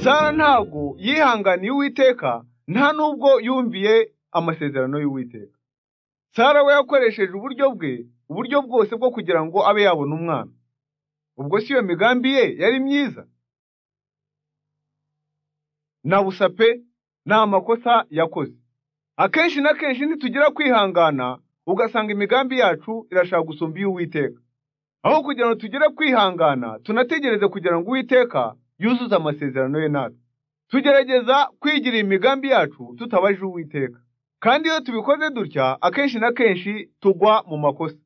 sara ntabwo yihanganiye uwiteka nta nubwo yumviye amasezerano y'uwiteka sara we yakoresheje uburyo bwe uburyo bwose bwo kugira ngo abe yabona umwana ubwo si iyo migambi ye yari myiza nabusa pe ni amakosa yakoze akenshi na kenshi ntitugira kwihangana ugasanga imigambi yacu irashaka gusumba iy'uwiteka aho kugira ngo tugire kwihangana tunategereze kugira ngo uwiteka yuzuze amasezerano ye natwe tugerageza kwigira imigambi yacu tutabajije uwiteka kandi iyo tubikoze dutya akenshi na kenshi tugwa mu makosa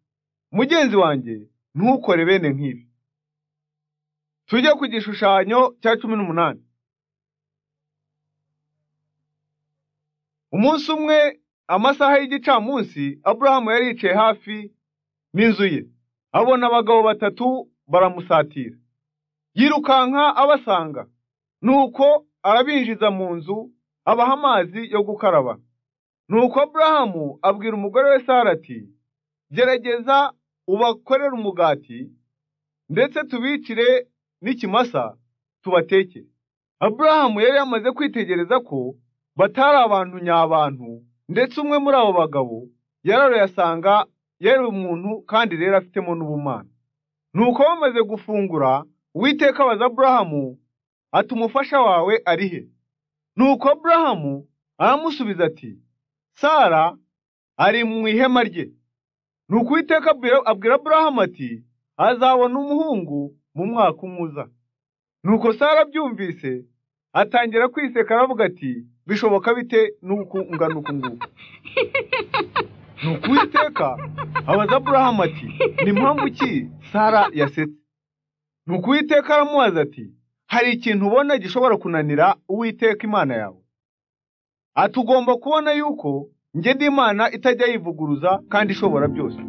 mugenzi wanjye ntukore bene nk'ibi tujye ku gishushanyo cya cumi n'umunani umunsi umwe amasaha y'igicamunsi aburahamu yari yicaye hafi n'inzu ye abona abagabo batatu baramusatira yirukanka abasanga nuko arabinjiza mu nzu abaha amazi yo gukaraba nuko aburahamu abwira umugore we sara ati gerageza ubakorere umugati ndetse tubicire n'ikimasa tubatekere aburahamu yari yamaze kwitegereza ko batari abantu nyabantu ndetse umwe muri abo bagabo yararuyasanga yari umuntu kandi rero afitemo n'ubumana nuko bamaze gufungura uwiteka abaza aburahamu ati umufasha wawe ari he nuko aburahamu aramusubiza ati sara ari mu ihema rye nuko uwiteka abwira- abwira aburahamu ati azabona umuhungu mu mwaka umuza nuko sara abyumvise atangira kwiseka aravuga ati bishoboka bite n'uku ungana uku nguku nuko uwiteka abaza aburahamu ati ni mpamvu ki sara yasetse nuko uwiteka aramubaza ati hari ikintu ubona gishobora kunanira uwiteka imana yawe ati ugomba kubona yuko njye ndi imana itajya yivuguruza kandi ishobora byose